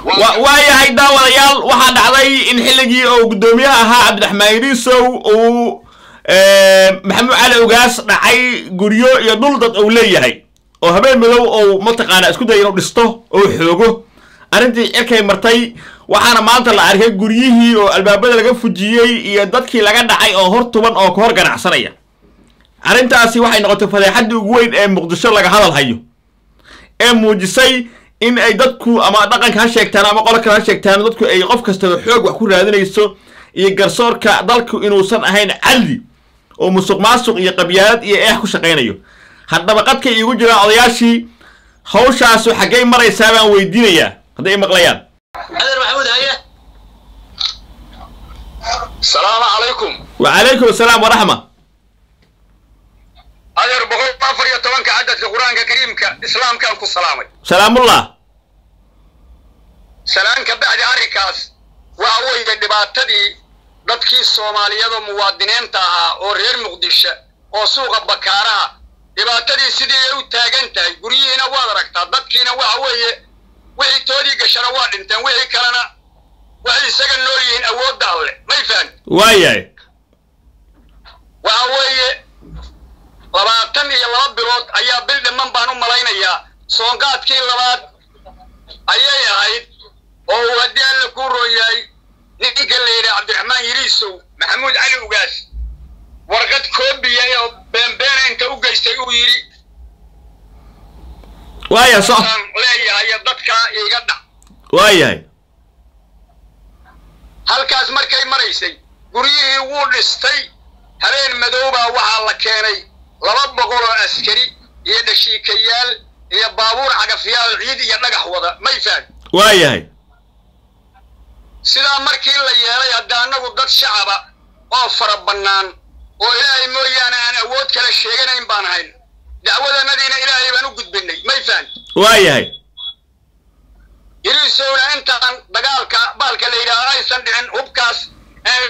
wa- waayahay daawadayaal waxaa dhacday in xilligii oo guddoomiyaha ahaa cabdiraxmaan yariisow uu maxamuud cali ugaas dhacay guryo iyo dhul dad uu leeyahay oo habeen madow ou mataqaanaa isku daya inuu dhisto oo xoogo arrintii cirkay martay waxaana maanta la arkay guryihii oo albaabada laga fujiyey iyo dadkii laga dhacay oo hor tuban oo ka hor ganacsanaya arrintaasi waxay noqotay fadeexaddii ugu weyn ee muqdisho laga hadal hayo ee muujisay in ay dadku ama dhaqanka ha sheegtaan ama qolo kale ha sheegtaan dadku ay qof kastaba xoog wax ku raadinayso iyo garsoorka dalku inuusan ahayn cadli oo musuq maasuq iyo qabyaalad iyo eex ku shaqaynayo haddaba qadka iigu jiraan odayaashii hawshaasu xaggay maraysaa baan weydiinayaa hadday i maqlayaan adeer maxamuud haye salaamu calaykum wacalaykum asalaam waraxma adeer boqol afar iyo tobanka cadadka qur-aanka kariimka islaamkaan ku salaamay salaamullah salaan ka bacdi arrinkaas waxa weeye dhibaatadii dadkii soomaaliyada muwaadiniinta ahaa oo reer muqdisho oo suuqa bakaaraha dhibaatadii sidii ay u taagan tahay guryihiina waad aragtaa dadkiina waxa weeye wixii toodii gashana waa dhinteen wixii kalena waxay isaga nool yihiin awoodda alle may fahan waayahay waxa weeye labaatan iyo laba bilood ayaa bil dhiman baan u malaynayaa soonqaadkii labaad ayay ahayd oo uu haddii alla kuu roon yahay ninka la yidhi cabdiraxmaan yiriisow maxamuud cali ugaas warqad koobiya oo beenbeena inta u geystay uu yidhi waaya so aan leeyahay dadkaa iiga dhac waayahay halkaas markay maraysay guryihii wuu dhistay habeen madoobaa waxaa la keenay laba boqol oo askari iyo dhashiikayaal iyo baabuur cagafyaal ciid iyo dhagax wada may fahan waayahay sidaa markii la yeelay hadda annagu dad shacaba oo fara bannaan oo ilaahay mooyaane aan awood kale sheeganayn baan ahayn dacwadanadiina ilaahay baan u gudbinay may fahan waayahay yiriisowna intaan dagaalka baalka la yidhaaho aysan dhicin hubkaas ee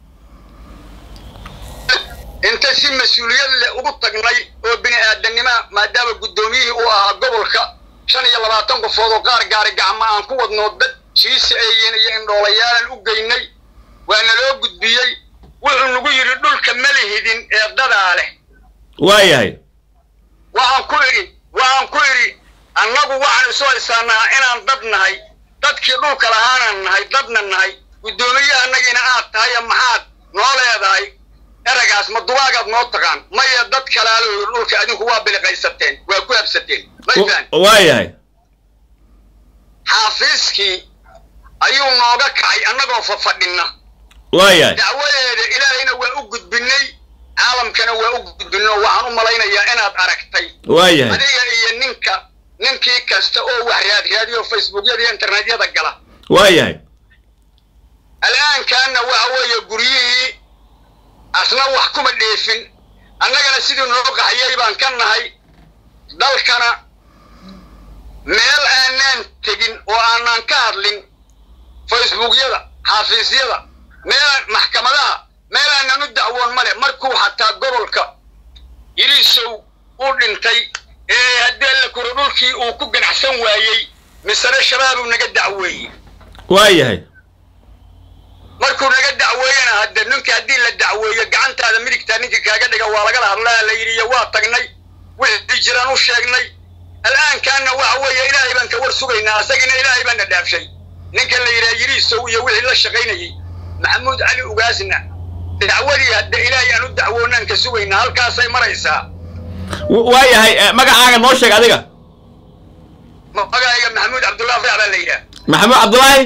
inta si mas-uuliyad leh ugu tagnay oo bini aadanima maadaama guddoomiyihii uu ahaa gobolka shan iyo labaatan qofood oo qaar gaari gacmo aan ku wadnoo dad jiisi eeyen iyo indhoolayaal u geynay waana loo gudbiyey wuxuu nagu yidhi dhulka ma lihidin ee dadaa leh waayahay waxaan ku idhi waxaan ku idhi annagu waxaan isu haysaanaa inaan dad nahay dadkii dhulka lahaanan nahay dadna nahay guddoomiyahannagiina aad tahay maxaad noo leedahay eragaas ma dubaagaad noo taqaan maya dad kalaalo yidhi dhulka adinku waa biliqaysateen waa ku habsateen mayfaan waayahay xaafiiskii ayuu nooga kacay annagoo fafadhinna waayahay dacwadeeda ilaahayna waa u gudbinay caalamkana waa u gudbinay oo waxaan u malaynayaa inaad aragtay waayahay adiga iyo ninka ninkii kasta oo wax raadraadiyo facebookyada iyo internetyada gala waayahay al'aankaana waxa weeye guryihii asna wax kuma dheefin annagana sidii noo qaxyay baan ka nahay dalkana meel aanaan tegin oo aanaan ka hadlin facebookyada xaafiisyada meel maxkamadaha meel aanan u dacwoon male markuu xataa gobolka yiriisow u dhintay ee haddii alla kuro dhulkii uu ku ganacsan waayey misane shabaabuu naga dacweeyey waayahay markuu naga dacweeyena hadde ninka haddii la dacweeyo gacantaada midigtaa ninkii kaaga dhiga waa lagala hadlaa la yidhi iyo waa tagnay wixii jiraan u sheegnay al'aankaana waxa weeye ilaahay baan ka war sugaynaa asagina ilaahay baana dhaafshay ninka la yidhaha yiriisow iyo wixii la shaqaynayey maxamuud cali ugaasna dacwadii hadde ilaahay aan u dacwoonaan ka sugaynaa halkaasay maraysaa waayahay eh, magacaaga noo sheeg adiga magacayga maxamuud cabdullah afrax baa la yidhaha maxamuud cabdulaahi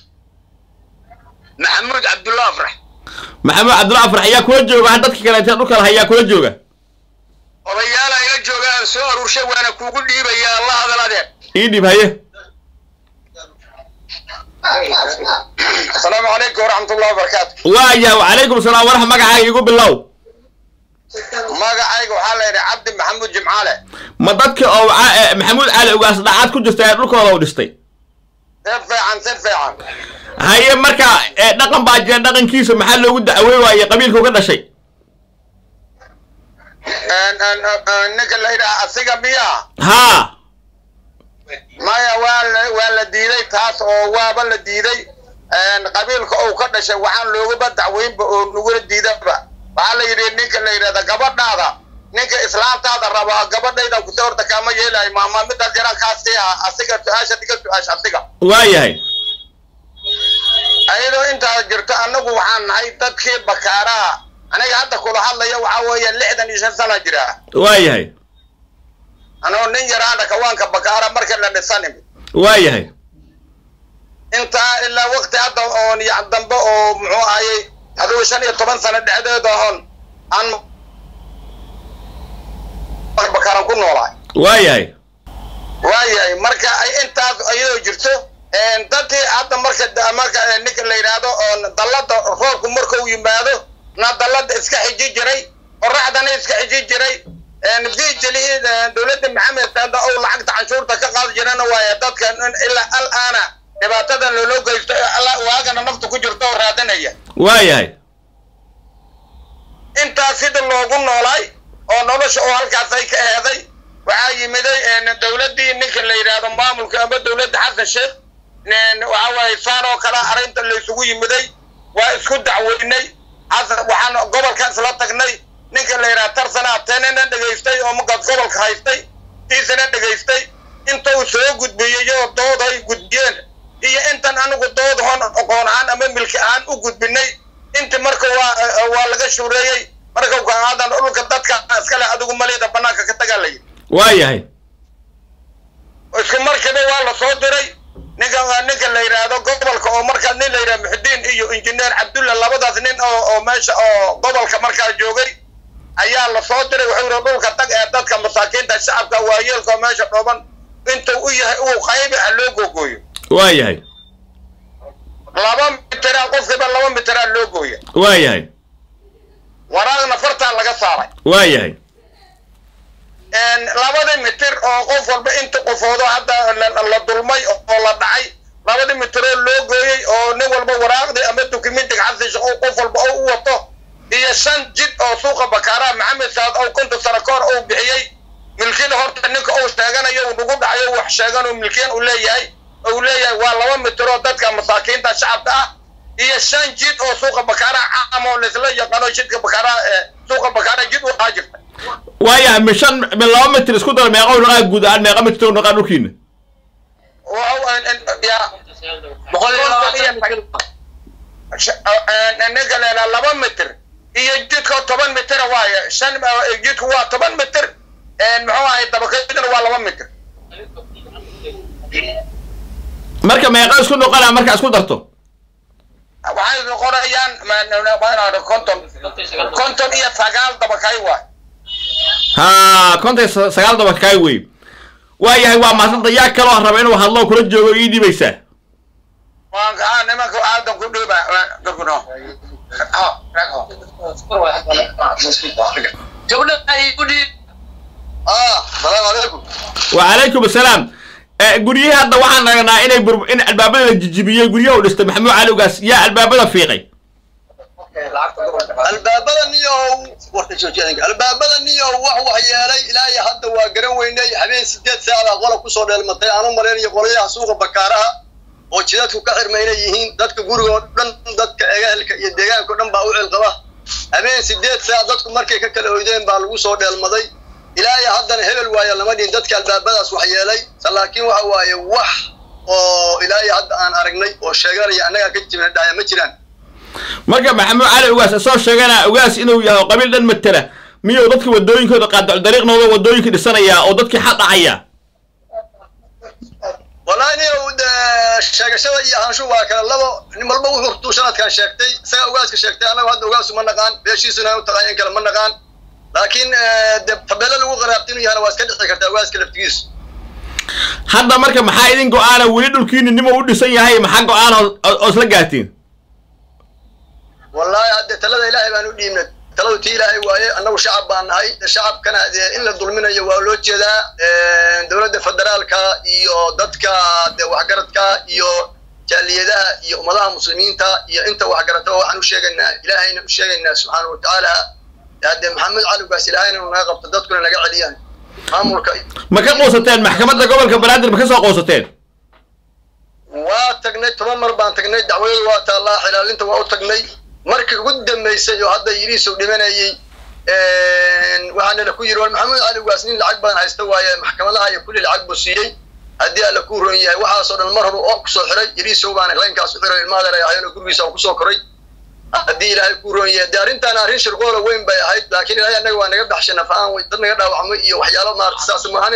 maxamuud cabdullah afrax maxamuud cabdulaahi afrax ayaa kula jooga ha dadka kaleeta dhulka laha ayaa kula jooga odayaala ila jooga aan soo aruurshay waana kuugu dhiibayaa la hadal adeer ii dhib haye asalaamu calaykum waraxmatullahi wabarakaatu waayahay wacalaykum salaam waraxma magacaaga igu bilow magacayga waxaa la yidhi cabdi maxamuud jimcaale ma dadka oo ca- eh, maxamuud cali ugaas dhacaad ku jirta ee dhulkooda u dhistay si fiican si fiican haye marka eh, dhaqan baa jira dhaqankiisa maxaa loogu dacwey waaye qabiilkuu ka dhashay ninka la yidhaha asiga miyaa haa maya waa la waa la diiday taas oo waaba la diiday qabiilka ou ka dhashay waxaan loogaba dacweynba oo nagula diidaba waxaa la yidhi ninka la yidhahda gabadhaada ninka islaantaada raba gabadhayda kuta horta kaama yeelayo maama midaas yaraan kaasii ah asiga su-aasha diga su-aasha asiga waayahay ayadoo intaas jirto annagu waxaan nahay dadkii bakaaraha aniga hadda kula hadlaya waxaa weeye lixdan iyo shan sana jira waayahay anoo nin yaraana kawaanka bakaara marka la dhisanim waayahay intaa ilaa waqti hadda oon yac dambe oo muxuu ahayey adigu shan iyo toban sano dhexdeeda oon aan bakaaran ku noolahay waayahay waayahay marka ay intaas iyadoo jirto dadkii hadda marka marka ninka la yidhaahdo oon dallada roobku markuu yimaado na dallada iska xiji jiray qoraxdana iska xiji jiray vijili dowladda maxamed saada ou lacagta canshuurta ka qaadi jirana waaye dadka ilaa al aana dhibaatadan loloo geysto waagana nafta ku jirto oo raadanaya waayahay intaas sida loogu noolaay oo nolosha oo halkaas ay ka eeday waxaa yimiday dowladdii ninka la yidhaahdo maamulka ama dowladda xasan sheekh waxa waaye saan oo kale arrinta laysugu yimiday waa isku dacweynay xasan waxaan gobolka isla tagnay ninka la yidhaha tarsana tenena dhegaystay oo markaas gobolka haystay tiisana dhegaystay intuu soo gudbiyey oo dood ay gudbiyeen iyo intan anigu dood hon aqoon ahaan ama milki ahaan u gudbinay inti marka waa waa laga shuureeyey marka aadan dhulka dadka iskale adigu malida banaanka ka tagaa layidhi waayahay isku markiiba waa la soo diray ninka ninka la yidhaahdo gobolka oo markaa nin la yidhaha muxudiin iyo injineer cabdulla labadaas nin oo oo meesha oo gobolka markaa joogay ayaa la soo diray wuxuu yidhi dhulka tag ee dadka masaakiinta shacabka waayeelka oo meesha dhooban intuu u yahay uu qaybi ha loo googooyo waayahay laba mitraa qofkiiba laba mitraa loo gooya waayahay waraaqna fartaa laga saaray waayahay labadii mitir oo qof walba inta qofoodo hadda la dulmay oo la dhacay labadii mitiroo loo gooyey oo nin walba waraaqdii ama dukumentiga xasiisha oo qof walba oo u wato iyo shan jid oo suuqa bakaaraha maxamed saad oo konton sano ka hor uu bixiyey milkida horta ninka uu sheeganayo uu nagu dhacayo wax sheegan oo milkiyan uu leeyahay uu leeyahay waa laba mitiroo dadka masaakiinta shacabka ah iyo shan jid oo suuqa bakaaraha caam oo laisla yaqaano jidka bakaaraha suuqa bakaaraha jid u ahaa jirta waayahay mi shan mi laba mitir isku dara meeqa naqaa guud ahaan meeqa mitir u naqaa dhulkiina ninka leelaa laba mitir iyo jidka toban mitira waaye shan jidku waa toban mitir muxuu ahay dabakaydana waa laba mitir marka meeqa isku noqonaa marka isku darto waxay noqonayaan konton konton iyo sagaal dabakay waay ha konton iyo sagaal daba kaay wey waayahay waa maasanta yaa kaloo raba inuu hadlo kula joogo ii dhibaysaa waan kaa nimanka aadan ku dhiiba gabno salaamu calaykum wacalaykum asalaam guryihii hadda waxaan aragnaa inay bur in albaabada la jijibiyey guryaha u dhistay maxamuud cali ugaas yaa albaabada fiiqay albaabada niyow warka joojiyadanka albaabada niyow wax wax yeelay ilaahay hadda waa garan weynay habeen sideed saacada qola kusoo dheelmatay aan u malaynayo qolayaha suuqa bakaaraha oo jidadku ka xirma inay yihiin dadka guriga oo dhan dadka egahelka iyo deegaanka o dhan baa u cilqaba habeen sideed saac dadku markay ka kala oydeen baa lagu soo dheelmaday ilaahay haddana hebel waayo lama dhihin dadka albaabadaas wax yeelay laakiin waxa waaye wax oo ilaahay hadda aan aragnay oo sheeganaya annagaa ka jibna dhaya ma jiraan marka maxamuud cali ugaas isoo sheegana ugaas inuu yahay qabiil dhan matela miyuu dadka wadooyinkooda qaadac dariiqnooda wadooyinka dhisanayaa oo dadkii xad dhacaya wallahi niyow sheegashada iyo ahaanshu waa kale labo nin walba wuxuu tuu sanadkan sheegtay isagaa ugaaska sheegtay annagu hadda ugaasu ma naqaan beeshiisuna u taqaan in kale ma naqaan laakiin de tabeelo lagu qaraabti inuu yahana waa iska dhici kartaa ugaaska laftigiisu hadda marka maxaa idin go-aana weli dhulkiini nimo u dhisan yahay maxaa go-aan oo isla gaartiin wallahi hadde talada ilaahay baan u dhiibnay taladu tii ilaahay waaye annagu shacab baan nahay shacabkana dee in la dulminayo waa loo jeedaa dowladda federaalka iyo dadka de waxgaradka iyo jaaliyadaha iyo ummadaha muslimiinta iyo inta waxgarata waxaan u sheegaynaa ilaahayna u sheegaynaa subxaana wa tacaala hadde maxamed caligaas ilaahayna naga qabto dadkuna naga celiyaan maamulka ma ka quusateen maxkamadda gobolka banaadir ma ka soo quusateen waa tagnay toban mar baan tagnay dacwadadu waa taallaa xilaalinta waa u tagnay markii ugu dambaysay oo hadda yiriisow dhimanayey waxaana la ku yiri war maxamuud cali ugaas nin lacag badan haysta waaye maxkamadaha iyo kulli lacag buu siiyey haddii alla kuu ron yahay waxaasoo dhan mar hore oo kusoo xiray yiriisow baana laynkaas u xiray ilma adeer ay ahayn oo gurigiisa aan kusoo koray haddii ilaahay kuu ron yahay dee arrintaan arrin shirqoola weyn bay ahayd laakiin ilaahay annaga waa naga baxshay nafaan dad naga dhaawacmay iyo waxyaalo maarata saas maahane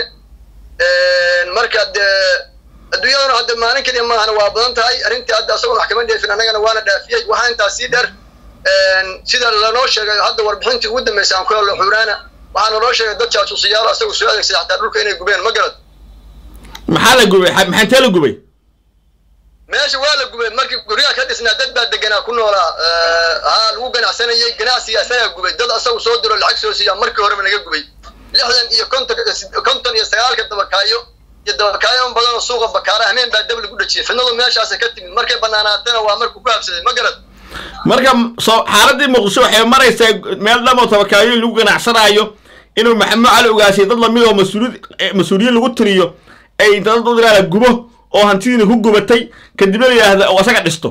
marka dee adduunyaduna hadda maalin keliya maahana waa badan tahay arrintii hadda asagoo maxkama dheefin annagana waana dhaafiyey waxaa intaas sii dheer sida lanoo sheegay hadda warbixintii ugu dambaysay aan ku hello xuuraana waxaa naloo sheegay dad jaasuusiyaalo asagoo soo adeegsaday xataa dhulka inay gubeen ma garad maxaa la gubay maxaantee la gubay meesha waa la gubay markii guryaha ka dhisnaa dad baa deganaa ku noolaa haa lagu ganacsanayay ganacsiga asagaa gubay dad asagu soo diro lacag soo siiyaa markii horeba naga gubay lixdan iyo konton konton iyo sagaalka dabakaayo iyo dabakaayo badan oo suuqa bakaara hameen baa dab lagu dhajiyay fidnadu meeshaasa ka timid markay banaanaatana waa markuu ku habsaday ma garad marka soo xaaladii muqdisho waxay maraysaa meel dhamoo tabakaayoyin lagu ganacsanaayo inuu maxamuud cali ogaasiyo dad lamid oo mas-uuliyad mas-uuliyiin lagu tiriyo ay inta dad u diraala gubo oo hantidiina ku gubatay kadibna la yidhaahda oo asaga dhisto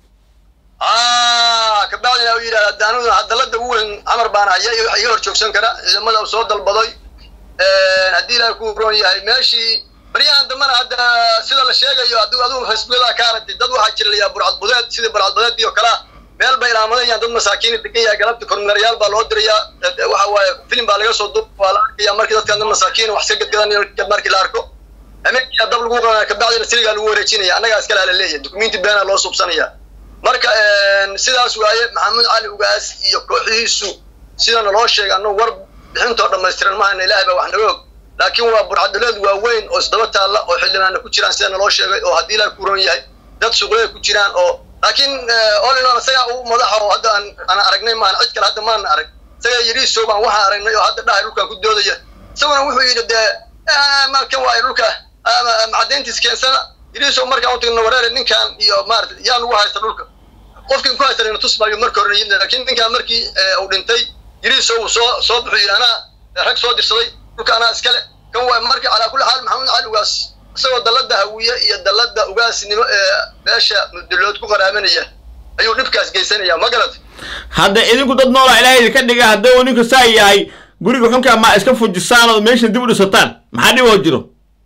kabacdina u yidhahda daanadu hadalada ugu weyn camar baana haya iga hor joogsan kara ciidamada uu soo dalbaday haddii ilaahay ku roon yahay meeshii baryahan dambana hadda sida la sheegayo hadduu adigu facebookada ka aragtay dad waxaa jirlayaa burcadbudeed sidii burcadbudeedii oo kalea meel bay ilaamadayaan dad masaakiina degan yahay galabta kormeerayaal baa loo dirayaa waxa waaye filim baa laga soo duub waa la arkaya markii dadkan dad masaakiin wax ka gadgadanayo markii la arko hameenkiyaa dab lagu qabanaya kabacdina siligaa lagu wareejinaya annagaa iskale la leeyahay dukumenti beena loo suubsanaya marka sidaas waaye maxamuud cali ugaas iyo kooxihiisu sidana loo sheegay annagu war bixintoo dhammaystiran mahayna ilaahay baa wax naga og laakiin waa burcadaleed waaweyn oo isdaba taalla oo xildhibaana ku jiraan sidana loo sheegay oo haddii ilaahay ku ron yahay dad suuqlada ku jiraan oo laakiin olinoon isagaa u madaxa oo hadda aan aan aragnay maahan cid kale hadda maana arag isagaa yiriisow baan waxaan aragnay oo hadda dhahay dhulkaan ku doodaya isaguna wuxuu yidhi dee malkan waayo dhulka macadayntiis keensana yiriisow markaan u tagno wareere ninkan iyo maarata yaa nagu haysta dhulka qofkin ku haysta tus maayo marka hore yimid laakiin ninkaan markii uu dhintay yiriisow uu soo soo buxuu yidhi anaa rag soo dirsaday dhulka anaa iskale kan waa marka calaa kulli xaal maxamuud cali ugaas isagoo dallada hawiye iyo dallada ugaasnimo ee meesha mudulood ku qaraabanaya ayuu dhibkaas geysanaya ma garad hadda idinku dad noola ilaahay idinka dhiga haddii uu ninku saa yahay guriga xunkaa ma iska fujisaan oo meesha dib u dhisataan maxaa dhib oo jiro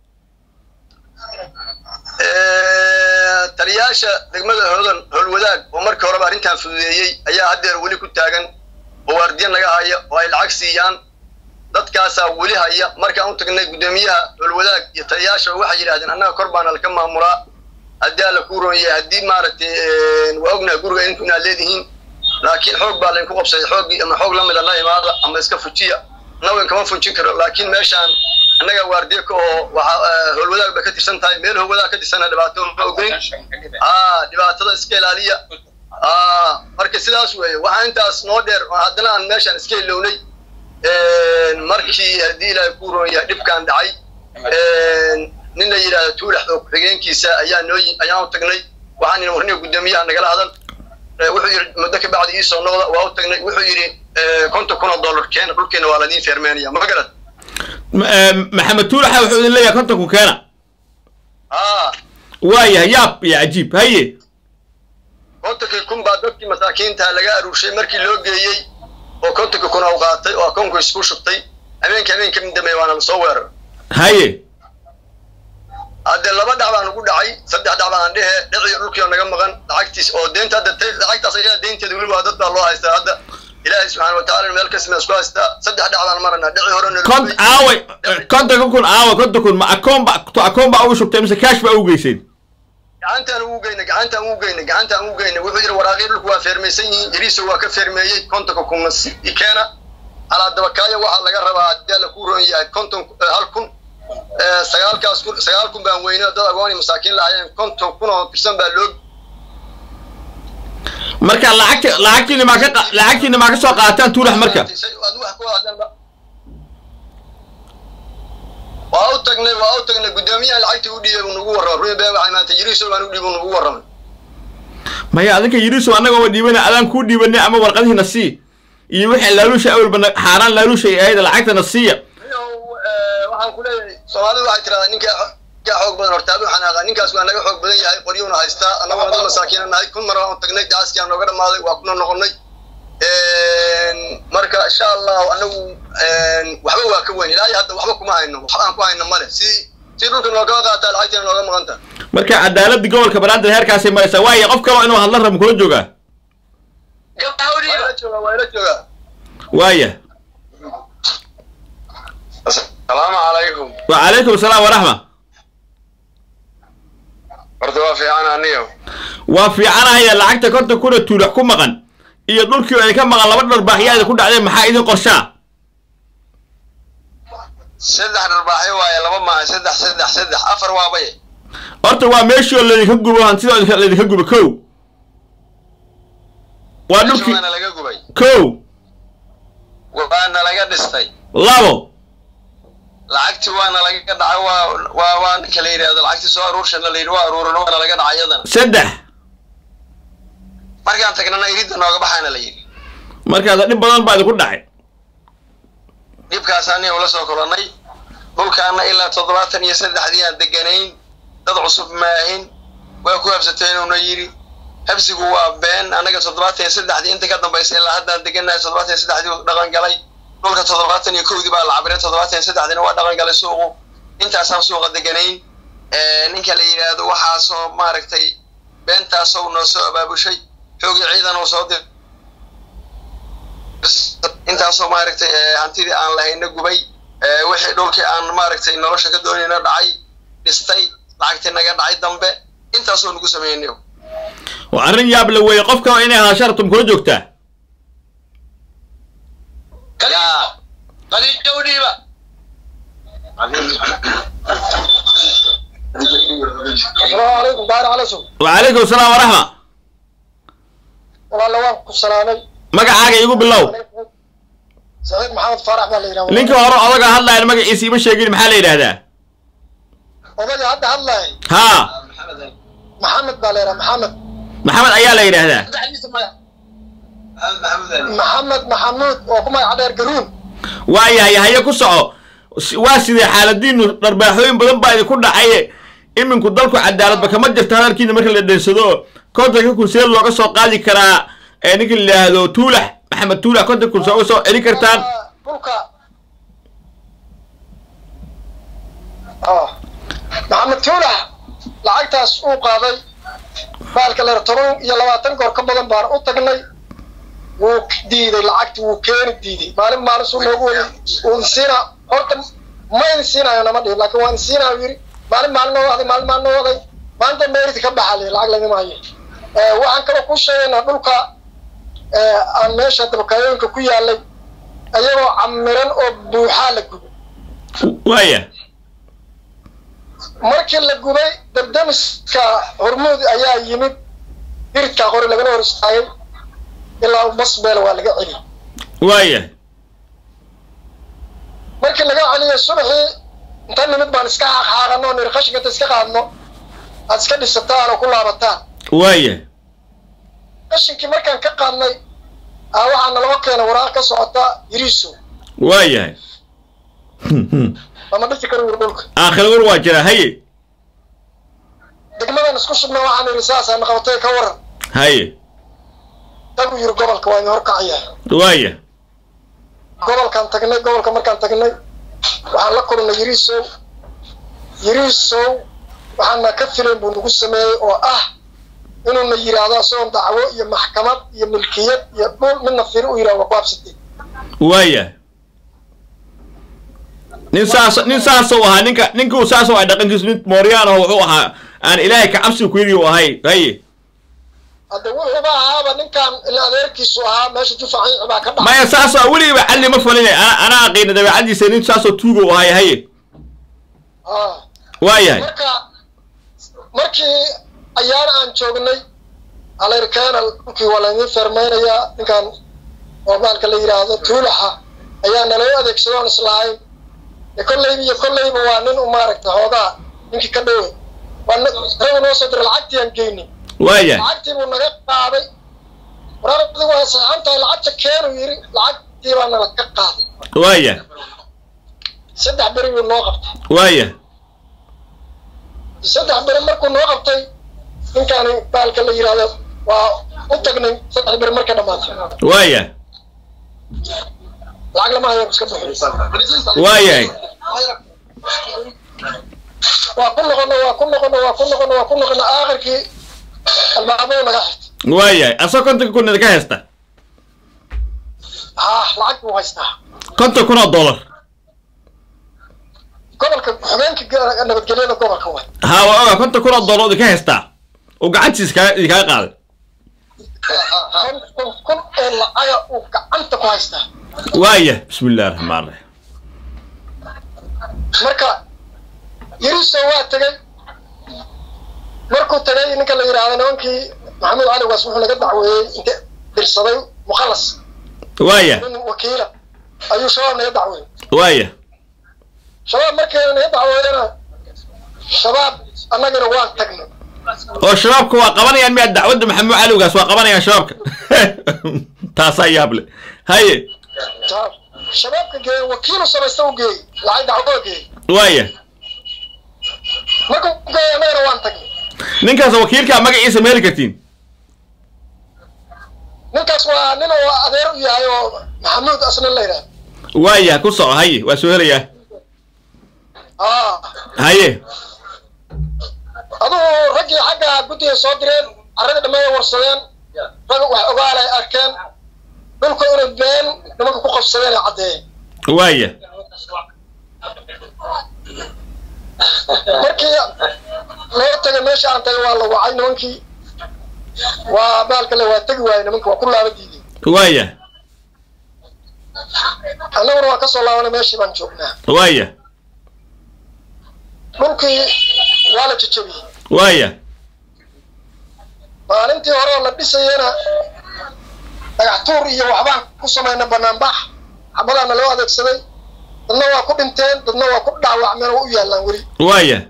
taliyaasha degmada hoodan howlwadaag oo markii horeba arrintan fududeeyey ayaa haddeer weli ku taagan oo waardiya naga haya oo ay lacag siiyaan dadkaasaa weli haya markaan u tagnay guddoomiyaha howlwadaag iyo taliyaasha waxay yidhahdeen annaga kor baana laka maamulaa haddii alla kuu roon yahay haddii maaragtay waa ognahay guriga inku inaad leedihiin laakiin xoog baa laydinku qabsaday xooggii ama xoog lamida la imaada ama iska fujiya nawen kama fujin karo laakiin meeshaan annaga waardiye ka oo waxa howlwadaag bay ka tirsan tahay meel howlwadaag ka tirsana dhibaato ma ogeyn a dhibaatada iska ilaaliya a marka sidaas weeye waxaa intaas noo dheer haddana aan meeshaan iska ilownay markii haddii ilaahay ku roon yahay dhibkaan dhacay nin la yidhahdo tuulax oo ku-xigeenkiisa ayaa noo ayaan u tagnay waxaan yidhi warniga guddoomiyaha nagala hadal wuxuu yidhi muddo ka bacdi iisoo noqda waa u tagnay wuxuu yidhi konton kun oo dollar keena dhulkeena waa ladiin feermeenaya ma garad maxamed tuulaxa wuxuu idin leeyahay kontonku keena aa waayahay yaab iyo cajiib haye kontonkii kun baa dadkii masaakiinta laga aruurshay markii loo geeyey oo kontonkii kun u qaatay oo akoonku isku shubtay habeenka habeenka mid dambeeya waana lasoo weerar haye haddee laba dhac baan ugu dhacay saddex dhac baan dhehe dhiciyo dhulkii oo naga maqan lacagtiis oo deynta hadda lacagtaas ayaa deynteeda weli waa dad baa loo haystaa hadda ilaahay subxaana watacaala meel kasima isku haystaa saddex dhac baan maranaa dhici hore kont aawe kontonka kun aawe konton kun ma akoon ba akoon baa ugu shubtay mise kaash baa ugu geyseen gacantaan ugu geynay gacantaan ugu geynay gacantaan ugu geynay wuxuu yidhi waraaqii dhulku waa feermaysan yihiin yariiso waa ka feermeeyey kontonka kun keena calaa dabakaayo waxaa laga rabaa haddii alla ku roon yahay konton hal kun sagaalkaas kun sagaal kun baan weyne dad agoon iyo masaakiin lahayeen konton kun oo tirsan baa loo marka lacagti lacagtiina maa ka qa- lacagtiina maa ka soo qaataan tuulax marka waa u tagnay waa u tagnay guddoomiyaha lacagtii u dhiibay buu nagu warramay rumi been waxay maanta yiriiso baan u dhiibay buu nagu warramay maya adinka yiriso annaga ma dhiibana adaan kuu dhiibanay ama warqadihiina sii iyo wixii laaluusha awalba na- xaaraan laaluusha ay ahayd lacagtana siiya waxaan ku leeyahay soomaalidu waxay tirahdaa ninka ninkaa xoog badan hortaabi xanaaqa ninkaas waa naga xoog badan yahay qoryuuna haystaa annaguna dad masaakiina nahay kun mar waan tagnay gaaskii aan nooga dhamaaday waa kuna noqonnay marka insha allahu anagu waxba waa ka weyn ilaahay hadda waxba kuma hayno waxba aan ku hayno male sidii sidii dhulka noogaa qaataa lacagtiina nooga maqan tahay marka cadaaladda gobolka banaadir heerkaasay maraysaa waayo qof kaloo inuu hadla rabo kula joogaa waa ila joogaa waa ila joogaa waaya asalaamu calaykum wacalaykum asalaam waraxma horta waa fiican aniyo waa fiicanahaya lacagta konta kuna tuulax ku maqan iyo dhulkii oo idinka maqan laba dharbaaxyaada ku dhacdeen maxaa idin qorshaa saddex dharbaaxyo waaye laba maaha saddex saddex saddex afar waabaye horta waa meeshii oo laydinka gubo hantida oo idinka- laydinka gubo kow waa dhulkii waana laga gubay kow waana laga dhistay labo lacagtii waana laga dhacay waa waa waa ninka la yidhahdo lacagtii soo aruurshana la yidhi waa aruurin waana laga dhacay iyadana saddex markaan tagnana iridda nooga baxaana la yidhi markaas dhib badan baa idinku dhacay dhibkaas aniga ula soo kolonnay dhulkaana ilaa toddobaatan iyo saddexdii aan deganayn dad cusub maahin waa ku habsateenuuna yidhi habsigu waa been annaga toddobaatan iyo saddexdii inta ka dambaysa ilaa haddaan deganahay toddobaatan iyo saddexdii uu dhaqan galay dhulka toddobaatan iyo kowdii baa la cabiray toddobaatan iyo saddexdiina waa dhaqan galay suuqu intaasaan suuqa deganayn ninka la yidhaahdo waxaasoo maaragtay beentaasoo noo soo abaabushay xoogii ciidan uu soo dir intaasoo maaragtay hantidii aan lahayna gubay wixii dhulkii aan maaragtay nolosha ka doonayna dhacay dhistay lacagtii naga dhacay dambe intaasoo nagu sameynay waa arrin yaab la weeye qof kaloo inay hadasha rabtum kula joogtaa qadiijowdhiiba asalaamu calaykum baari calasow wacalaykum asalaam waraxma walaalla waan ku salaamay magacaaga igu bilow saciid maxamed faarax baa la yidhaha ninka hore odaga hadlayan magaciisa ima sheegin maxaa la yidhaahdaa odayga hadda hadlaay haa maxamed baa la yidhaha maxamed maxamed ayaa la yidhaahdaa maxamed maxamuud oo ku magaca dheer garuun waayahay haye ku soco S- waa sidee xaaladiinu dharbaaxooyin badan baa idinku dhacaye iminku dalku cadaaladba kama jirta hadalkiina marka la dheensado kontanka kun see looga soo qaadi karaa ee ninka la yidhaahdo tuulax maxamed tuulax kontan kun sooga soo celin kartaan dhulka Ah. maxamed tuulax lacagtaas uu qaaday baalka leer toban iyo labaatan goor ka badan baan u tagnay wuu diiday lacagti wuu keeni diiday maalin maalin suu noogu wadi uu siina horta ma idin siinayo nama dhihin laakiin waan siinayo yiri maalin maalin noo waday maalin maalin noo waday maanta meeriti ka baxa lihi lacag lagama hayo Eh, waxaan kaloo ku sheegaynaa dhulka eh, aan meesha dabakaayooyinka ku yaalay ayagoo camiran oo buuxaa la gubay waaya markii la gubay dardamiska hormuud ayaa yimid diridkaa qori lagala hor istaagay ilaa masbeel waa laga celiyay waaya markii laga celiyay subaxii inta nimid baan iska xaaqxaaqano niri qashinka inta iska qaadno aad iska dhisataan oo ku laabataan waaya qashinkii markaan ka qaadnay aa waxaa naloo keenay waraaq ka socota yiriiso waayahay lama dhisi karo yiri dhulka aakhira war waa jiraa haye degmadan isku shubna waxaan niri saasaan qabatay ka waran haye tagu yiri gobolka waa idin horkacayaa waaya gobolkaan tagnay gobolka markaan tagnay waxaan la kulnay yiriisow yiriisow waxaana ka filayn buu nagu sameeyey oo ah inuuna yidhaahdo isagoon dacwo iyo maxkamad iyo milkiyad iyo dhul midna firi u yidhahdo waa ku habsatay waaya nin saas nin saasuu ahaa ninka ninkuu saasuu ahaa dhaqankiisu nin mooryaan oo wuxuu ahaa aan ilaahay ka cabsi ku yidhi uu ahay haye hadda wuxuuba ahaaba ninkan ila adeerkiisu ahaa meesha jufaciici baa ka dhacay maya saasoo weligiiba calli ma falinay ana anaa aqiina dabeecadiisa nin saasoo tuuga u ahay haye Ah. waayahay marka markii ayaan aan joognay alerkana dhulkii waa laydin fermaynayaa ninkan oo baalka la yidhaahdo tuulaxa ayaa naloo adeegsadoon islahayn e kolleyba iyo kolleyba waa nin u maaragta xoogaa ninkii ka dhowey waa nin- ragu noo soo diray lacagtii aan geyni waayahay lacagtii buu naga qaaday waraardi waa saxan tahay lacagta keenu yidhi lacagtii baa nala ka qaaday waayahay saddex beri buu noo qabtay waaya saddex beri markuu noo qabtay ninkaani baalka la yidhaahdo waa u tagnay saddex beri markay dhammaatay waaya lacag lama hayo iska bixin waayahay waa ku noqono waa ku noqono waa ku noqono waa ku noqono aakhirkii albaabadu naga xirtay waayahay asoo kontonka kun idinka haysta haa lacag buu haystaa konton kun oo dollar gobolka xogeenka ga- nabadgelyada gobolka way haa waa oga konton kun oo dollar oo idinka haystaa uu gacantiisa kaa idinkaga qaaday konton kun oo lacaga uu gacanta ku haystaa waaya bismi illahi raxmaan raxiim marka yariso waa tegey markuu tegay ninka la yidhaahdo nimankii maxamed cali waas wuxuu naga dacweeyey inte dirsaday mukhalas waaya nin wakiila ayuu shabaab naga dacweeyey waaya shabaab markii naga dacweeyena shabaab annagana waan tagnay oo shabaabka waa qabanayaan miyaa dacwadda maxamuud calowgaas waa qabanayaan shabaabka taasaa yaab le haye shabaab shabaabka geeyey wakiilu samaysta u geeyey lacag dacwada geeyey waaya markuu geeyey annagana waan tagnay ninkaas wakiilkaa magaciisa ma heli kartiin ninkaas waa nin oo adeer u yahay oo maxamuud asna la yidhaahdo waaya ku soco haye waa soo helayaa aa haye adugu raggii xagga guddiga soo direen carradii dhammeeya warsadeen rag wax ogaal ay arkeen dhulka inay been nimanka ku qabsadeen ay caddeeyeen waaya markii loo tagay meesha aan tagay waa la wacay nimankii waa baalka le waa tegi waayey nimanka waa ku laaba diideen waaya annaguna waa kasoo laabanay meeshii baan joognaa waaya dhulkii waa la jajabiyey waaya maalintii hore oo la dhisayena dhagax tuur iyo waxbaan ku samayna banaanbax xabadaana loo adeegsaday dadna waa ku dhinteen dadna waa ku dhaawacmeen oo u yaallaan weli waaya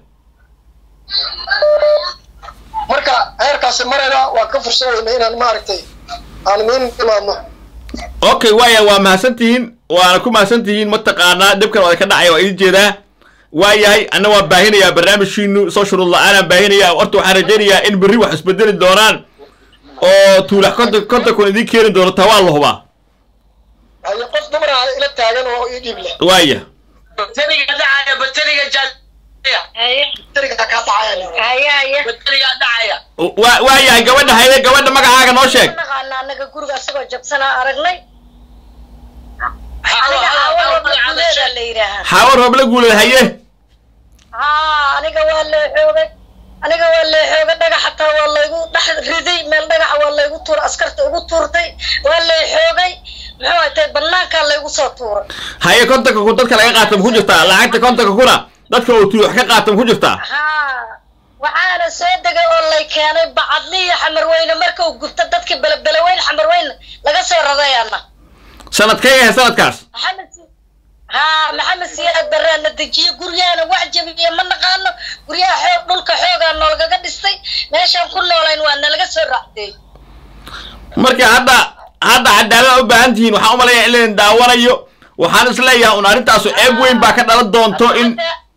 marka heerkaasi marayna waan ka fursan weyna inaan maaragtay aan miin imaadno okay waaya waa mahadsantihiin waana ku mahadsantihiin mataqaanaa dhibkan waa ka dhacaya waa idin jeedaa waayahay anna waan baahinayaa barnaamijkiinu soo shuruud la-aanaan baahinaya horta waxaan rajaynayaa in berri wax isbedeli doonaan oo tuulax konton konton kun idiin keeni doono taa waa la hubaa haye qof dumar ah ila taagan oo ii dhiib leh waaya bataniga dhacaya bataniga jaaya haye dariga kaa dhacaya haye haye bataniga dhacaya wa- waayahay gabadha haye gabadha magacaaga noo sheeg naqaana anaga guriga asagoo jabsanaa aragnay Hawa, aniga hawa, xaawalo hawa, magacaada maguleeda sheeg. la yidhaahaa xaawo roobla guuled haye haa aniga waa lee xoogay aniga waa lee xoogay dhagax xataa waa laygu dhex riday meel dhagaxa waa laygu tuuray askarta ugu tuurtay waa lee xoogay muxuu atay banaankaa laygu soo tuuray haye kontonka kun dadka laga qaata ma ku jirtaa lacagta kontonka kuna dadka uu tuulax ka qaata ma ku jirtaa haa waxaana soo degay oo lay keenay bacadli iyo xamarweyne marka uu gubto dadkii belebeleweyn xamarweyne laga soo radayana sanadkay ahay sanadkaas maxamed si- haa maxamed siyaad baraana dejiye guryaana wax jabiye ma naqaano guryaha xoog dhulka xoogaa noolgaga dhistay meeshaan ku noolayn waa nalaga soo raacdeey marka hadda hadda cadaalad u baahan tihiin waxaan u malayaa in laydin daawanayo waxaan is leeyahay un arrintaasu ceeb weyn baa ka dhalan doonto in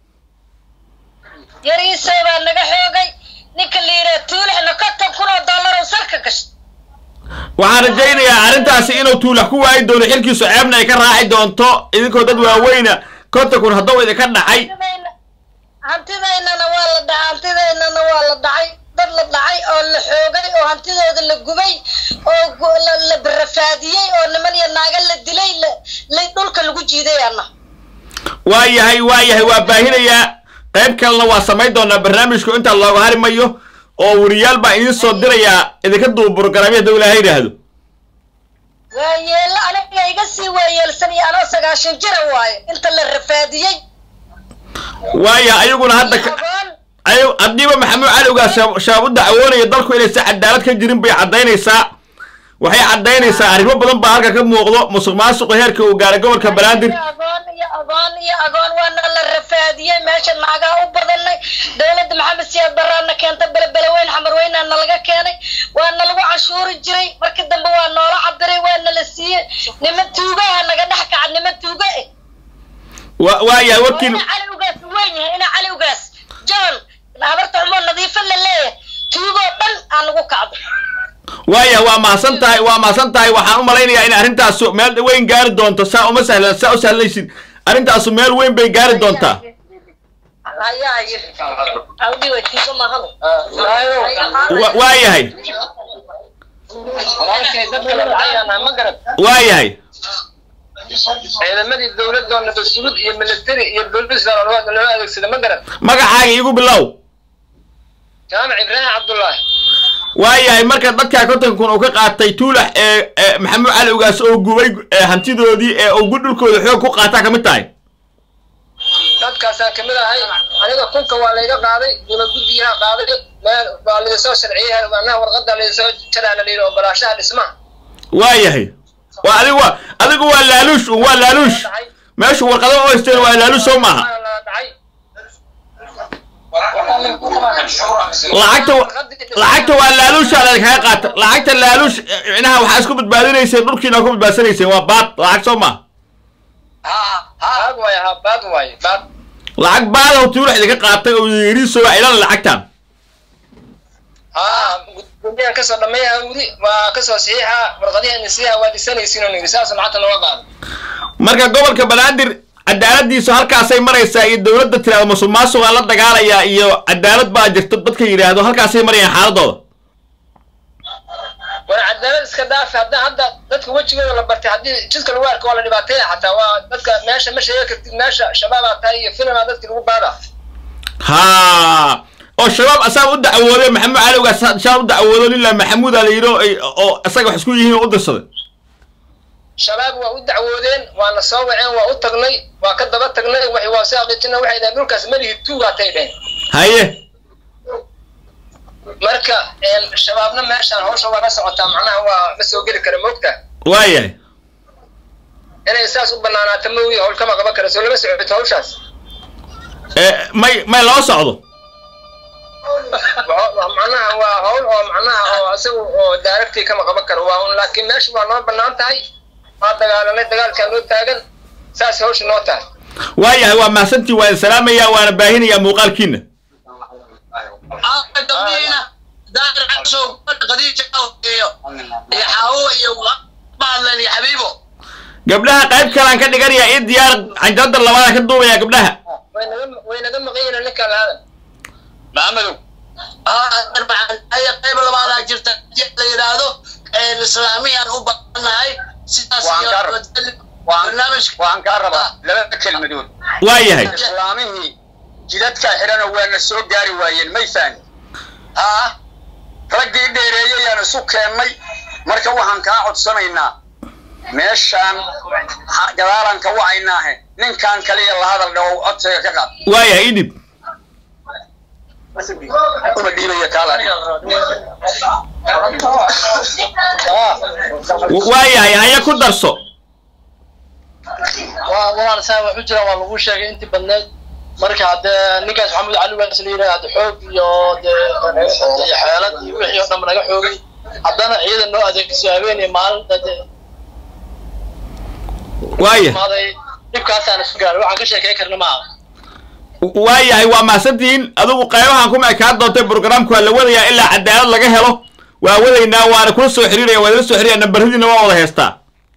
yariisoo baa naga xoogay ninka la yidhaha tuulixna konton kun oo dollar oo salka gashay waxaan rajaynayaa arrintaasi inuu tuulax ku waayi doono xilkiisu ceebna ay ka raaci doonto idinkoo dad waaweyna konton kun hadduu idinka dhacay hantidayna hantidaynana waa la dhacay hantidaynana waa la dhacay dad la dhacay oo la xoogay oo hantidooda la gubay oo gu- la la rafaadiyey oo niman iyo naaga la dilay la la dhulka lagu jiiday ana waa yahay waa yahay waa baahinayaa qayb kalena waa samayn doonaa barnaamijku intaa looga hari mayo oo weriyaal baa idiin soo dirayaa idinka duuba programyo hadduu ilaahay yidhaahdo waa yeelo aniga iga sii waayeelsan iyo anoo sagaashan jira waaye inta la rafaadiyey waaya ayaguna hadda ka- agoon ayu- haddiiba maxamuud calowgaa shaab shabaab u dacwoonaya dalku inaysan cadaalad ka jirin bay caddaynaysaa waxay caddaynaysaa arrimo badan baa halka ka muuqdo musuq maasuqa heerka uu gaaray gobolka banaadir iyo agoon iyo agoon iyo agoon waana la rafaadiyey meesha naagaa u badanay dowladda maxamed siyaad baraana keenta belebeleweyn xamarweynaa nalaga keenay waana lagu cashuuri jiray markii dambe waa noola cabiray waana la siiyey niman tuugaha naga dhex kaca niman tuuga eh wa waayahay warkiin ina cali ugaas weyn yahay ina cali ugaas john habarta xumo nadiifo la leeyahay tuugoo dhan aan lagu kacdo waayahay waa mahadsan tahay waa mahadsan tahay waxaan u malaynayaa in arrintaasu meel weyn gaari doonto saa uma sahlan saa u sahlanaysid arrintaasu meel weyn bay gaari doontaa Wa- waayahay waayahay ciidamadii dowladda oo nabadsuud iyo military iyo booliis baa loo loo adeegsada ma garan magacaaga iigu bilow jaamac ibraahim cabdullaahi waayahay marka dadkaa konton kun uu ka qaatay tuulax ee ee maxamuud cali ugaas oo gubay ee hantidoodii ee ugu dhulkooda xoog ku qaataa kamid tahay dadkaasaan kamid ahay aniga kunka waa layga qaaday dowlad guddigaa qaaday meel baa laydasoo sharciyey macnaha warqadda laydasoo jaraana layidhi ogolaashaha dhismaha waayahay waa adigu waa adigu waa laaluush un waa laaluush meeshu warqado oo haysteen waa laaluush soo maaha lacagta lacagta waa laaluusha laydinkaga qaata lacagta laaluush micnaha waxaa isku badbaadinayseen dhulkiina ku badbaadsanayseen waa baad lacag soo maaha baad waaye ha baad waaye baad lacag baadaw tuulax idinka qaatay oo yiriiso waa ilan lacagtan ha guddigaan kasoo dhameeyaha weli waa kasoo saxiixa warqadihi nisiyaha waa dhisanaysiin oo nidhi saasoo lacagta nooga qaado marka gobolka banaadir cadaaladiisu halkaasay maraysaa iyo dowladda tiraado musuq maasuqaa la dagaalayaa iyo cadaalad baa jirto dadka yidhaahdo halkaasay marayaan xaaladooda war cadaalad iska dhaafi hadda hadda dadka wejigooda la bartay haddii jidka lagu arko waa la dhibaateeya xataa waa dadka meesha ma sheegi kartid meesha shabaabaa tahay iyo filmaa dadki lagu baada ha oo shabaab asaga u dacwooday maxamuud cali ugaas shabaab u dacwoodo lilaa maxamuuda la yidhi oo ay- oo isaga wax isku yihiin oo u dirsaday shabaab waa u dacwoodeen waana soo waceen waa u tagnay waa ka daba tagnay waxay waa soo aqiijina waxay dhaheen dhulkaas malihi tuugaatay dheheen haye marka een, shabaabna meeshaan hawsha waa la socotaa macnaha waa ma soo geli kara moogta waayahay inay saas u banaanaato moogi hawl kama qaban kara soo lama socoto hawshaas ee may may loo socdo Wa- wa- macnaha waa hawl oo macnaha oo isagu oo daaragtii kama qaban karo waa un laakiin meesha waa noo banaan tahay waa dagaalanay dagaalkaa noo taagan saas hawsha noo tahay waayahay waa mahadsantii waan salaamayaa waana baahinayaa muuqaalkiina gabdhihiina daahir cashow qadiija iyo iyo xaawo iyo bahadlen iyo xabiibo gabdhaha qayb kalaan ka dhiganayaa ii diyaar canjalada labaada ka duubaya gabdhaha way naga way naga maqan yihiin ninkaan lahaadan maxamedow aya qayb labaadaa jirta haddii la yidhaahdo islaamiyaan u badannahay sidaas Waan iyo ka rab- waan barnaamijka waan kaa rabaa laba kelmadood waayahay islaamihii jidadkaa xidhanoo waana soo gaari waayeen may fahmi haa raggii dheereeyayaan isu keennay marka waxaan kaa codsanaynaa meeshaan ha- gadaalaan ka wacaynaahe ninkan kaliya la hadal dhawo codsiga ka qaad waayahay idib uma dhiibaya kaala waayahay haya ku darso waa walaal saa wax u jira waa lagu sheegay intii badneed marka haddee ninkaas maxamed cali waas la yidhaha hadde xoog iyo dee iyo xeelad iyo wixii oo dhan naga xoogay haddana ciidan noo adeegso habeen iyo maalin dee waaya maaday dhibkaasaan isu gaaray waxaan ka sheekey karna maaha waayahay waa mahadsantihiin adigu qaybahan kuma ekaan doontay programku waa la wadayaa ilaa cadaalad laga helo waa wadaynaa waana kula soo xiriiraya waa idila soo xiriiraya nambaradiina waa wada heestaa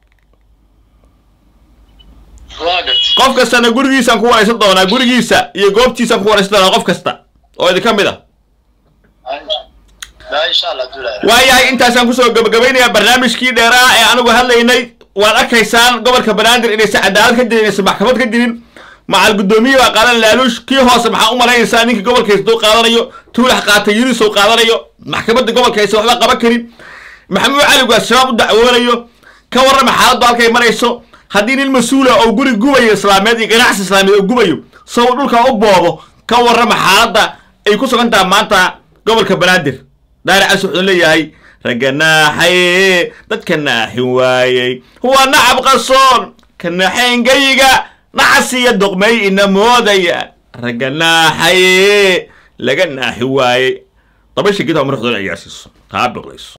waa gart qof kastana gurigiisaan ku waraysan doonaa gurigiisa iyo goobtiisaan ku waraysan doonaa qof kasta oo idinka mid a لا ان شاء الله دولا waayahay intaasaan kusoo gabagabaynayaa barnaamijkii dheeraha ee anigu hadlaynay waad arkaysaan gobolka banaadir inaysan cadaalad ka jirin inaysan maxkamad ka jirin macal guddoomiye baa qaadan laaluush kii hoose maxaa u malaynaysaa ninka gobolka haystuu qaadanayo tuulax qaatay yirisow qaadanayo maxkamadda gobolka aysan waxba qaban karin maxamuud cali waa shabaab u dacwoonayo ka warrama xaaladdu halkay marayso haddii nin mas-uula oo guri gubayo islaameed iyo ganacsi islaameed oo gubayo saw dhulka u boobo ka warrama xaaladda ay ku sugan tahay maanta gobolka banaadir daari cas wuxuu leeyahay ragga naaxaye dadka naaxin waayey huwa nacab qasoon ka naxayngayiga nacasiya doqmay ina moodaya ragga naaxaye laga naaxi waayey dabasha gidha marxdoon ciyaarsiiso taa biqlayso